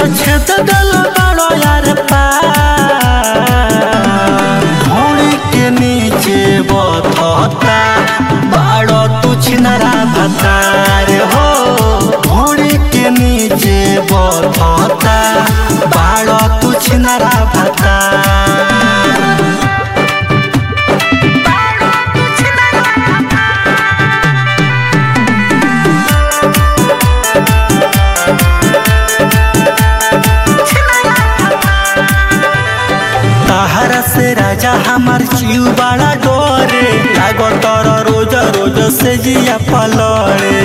छेद दल बड़ो यार पार घोड़ी के नीचे बथता बड़ो तू छिनरा भतार हो घोड़ी के नीचे बथता बड़ो तू छिनरा भतार तहरा से राजा हमार जीव बड़ा डोरे लागो तोर रोज रोज से जिया पलड़े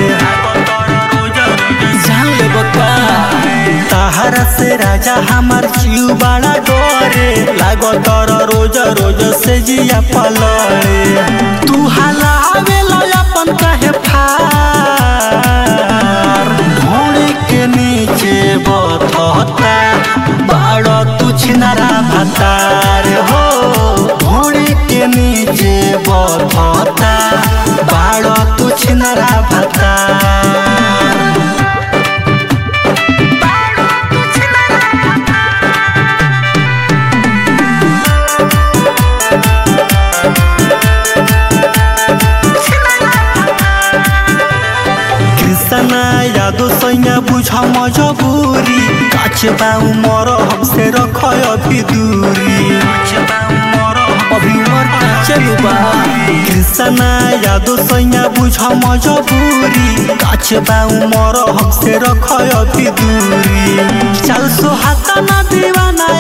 जान ले बका तहरा से राजा हमार जीव बड़ा डोरे लागो तोर रोज रोज से जिया पलड़े तू हलावे लो अपन कहे फार ढोड़ी के नीचे बथता बड़ो तू छिनरा भतार हो ढोड़ी के नीचे बथता बड़ो तू छिनरा भतार कृष्णा यादव सैया बुझ मजबूरी काछ बाऊ मर हमसे रख अभी दूरी अभी उमर चलू बा कृष्णा यादव सैया बुझ मजबूरी काछ बाऊ मर हमसे रख अभी दूरी चल सोहाता ना दीवाना